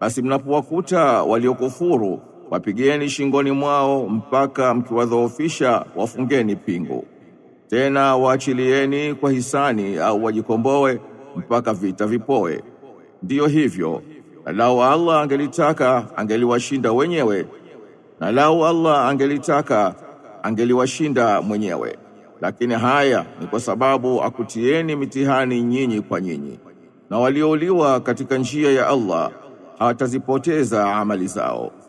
basi mnapowakuta waliokufuru wapigeni shingoni mwao mpaka mkiwadhoofisha wafungeni pingu tena waachilieni kwa hisani au wajikomboe mpaka vita vipoe ndiyo hivyo na lau Allah angelitaka angeliwashinda wenyewe na lau Allah angelitaka angeliwashinda mwenyewe lakini haya ni kwa sababu akutieni mitihani nyinyi kwa nyinyi na waliouliwa katika njia ya Allah hawatazipoteza amali zao